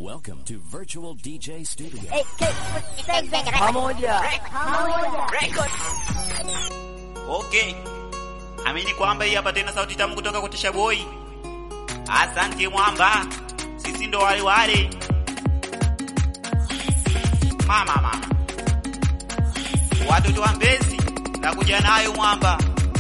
Welcome to Virtual DJ Studio. Pamoja. Okay. Amini kwamba hii hapa tena sauti tamu kutoka kwa Tisha Boy. Asante mwamba. Sisi ndo wale wale. Mama mama. Watoto wa Mbezi nakuja nayo mwamba.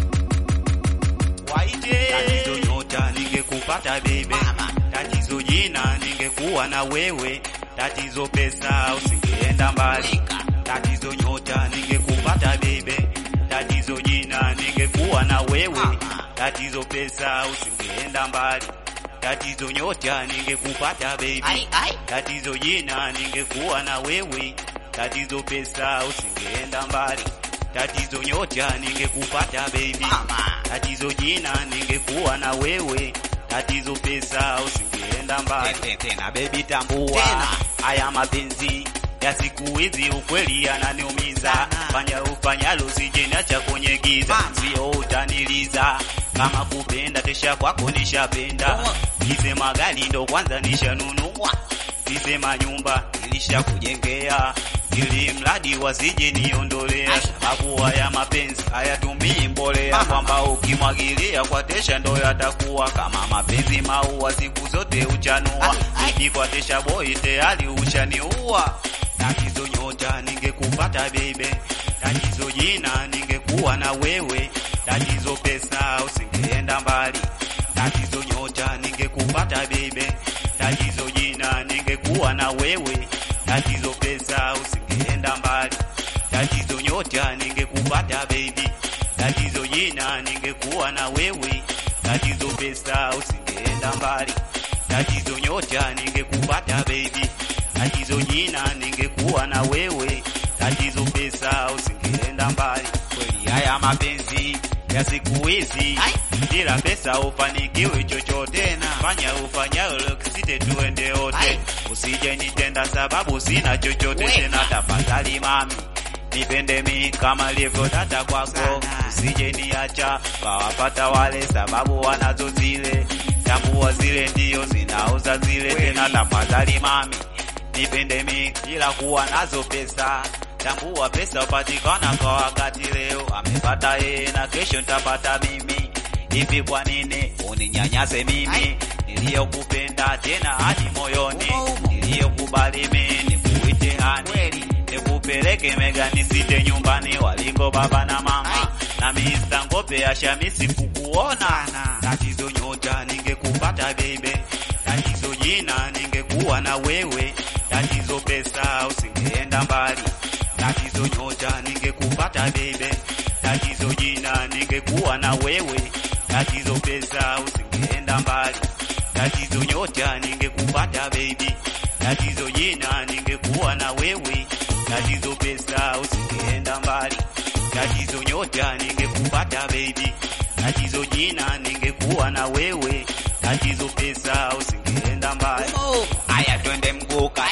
Waite. Tatizo nyota ningekupata bebe. Tatizo jina ningekuwa na wewe. Tatizo pesa usingeenda mbali. Tatizo nyota ningekupata bebe. Tatizo jina ningekuwa na wewe. Tatizo pesa usingeenda mbali. Tatizo nyota ningekupata baby. Tatizo jina ningekuwa na wewe. Tatizo pesa usingeenda mbali. Tatizo nyota ningekupata baby. Tatizo jina ningekuwa na wewe. Tatizo pesa usingeenda mbali. Tena baby tambua. Haya mapenzi ya siku hizi ukweli yananiumiza. Fanya ufanyalo sijeniacha kwenye giza, sio utaniliza. Kama kupenda tesha kwako nishapenda, kisema gari ndo kwanza nishanunua, kisema nyumba nilishakujengea ili mradi wasije niondolea. Sababu haya mapenzi hayatumii mbolea, kwamba ukimwagilia kwa tesha ndo yatakuwa kama mapenzi maua, siku zote uchanua. Ikikwa tesha boy tayari ushaniua. Tatizo nyota ningekupata bebe, tatizo jina ningekuwa na wewe, tatizo pesa usingeenda mbali, tatizo nyota ningekupata bebe, tatizo jina ningekuwa na wewe, tatizo pesa usingeenda mbali, tatizo nyota ningekupata baby, tatizo jina ningekuwa na wewe, tatizo pesa usingeenda mbali, tatizo nyota ningekupata baby tatizo jina ningekuwa na wewe, tatizo pesa usingeenda mbali. Kweli haya mapenzi ya siku hizi, bila pesa ufanikiwe chochote, na fanya ufanyalo kisite tuende wote, usije nitenda sababu sina chochote tena. Tafadhali mami nipende mi kama livyo dada kwako, usije niacha kawapata wale sababu wanazo zile tambua, zile ndio zinauza zile tena. Tafadhali mami nipende mi ila kuwa nazo pesa. Tambua pesa upatikana kwa wakati, leo amepata yeye na kesho nitapata mimi. Hivi kwa nini uninyanyase mimi niliyokupenda tena hadi moyoni, niliyokubali mimi nikuite hani, nikupeleke mega nisite nyumbani waliko baba na mama na Mr. Ngope ashamisi kukuona. Tatizo nyota ningekupata bebe, tatizo jina ningekuwa na wewe tatizo pesa usingeenda mbali, tatizo nyota ningekupata bebe, tatizo jina ningekuwa na wewe, tatizo pesa usingeenda mbali, tatizo nyota ningekupata baby, tatizo jina ningekuwa na wewe, tatizo pesa usingeenda mbali, tatizo nyota ningekupata baby, tatizo jina ningekuwa na wewe, tatizo pesa usingeenda mbali. Aya, twende mguka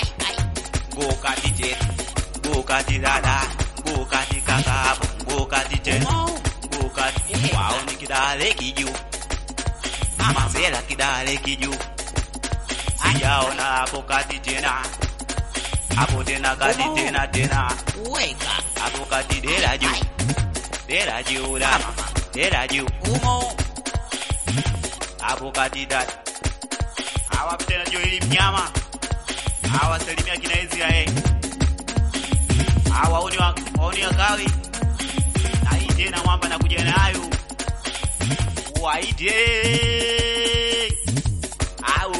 ngukati je ngukati dada ngukati kaka ngukati je ngukati wao ni kidale kiju mama sela kidale kiju sijaona hapo kati tena hapo tena kati tena tena weka hapo kati dela juu dela juu da dela juu umo hapo kati dada hawa tena juu ili mnyama hawa salimia kina Israeli hawa oni wa oni wakawi na hii tena mwamba nakuja nayo waite au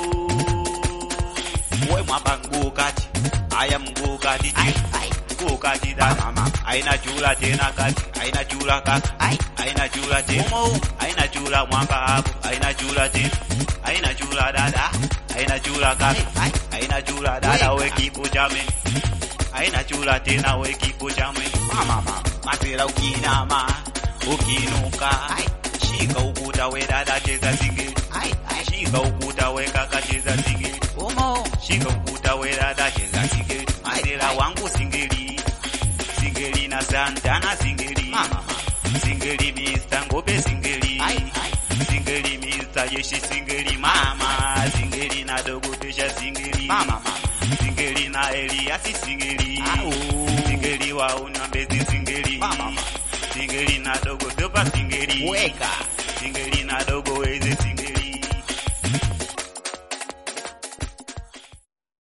we mwamba mguu kati haya mguu kati mguu kati da mama aina chula tena kati aina chula kaka aina chula tena aina chula mwamba hapo aina chula tena aina chula dada aina chula kaka aina chula dada we kipo chame aina chula tena we kipo chame mama mama matela ukinama ukinuka shika ukuta we dada cheza singeli shika ukuta we kaka cheza singeli shika ukuta we dada cheza singeli matela wangu singeli singeli na santana singeli singeli Mr. Ngope singeli singeli Mr. Jeshi singeli mama singeli na dogo tesha singeli Mama, mama. singeli na Eliasi singeli Au. singeli wa Unyambezi singeli Mama, mama. singeli na dogo dopa singeli Weka. singeli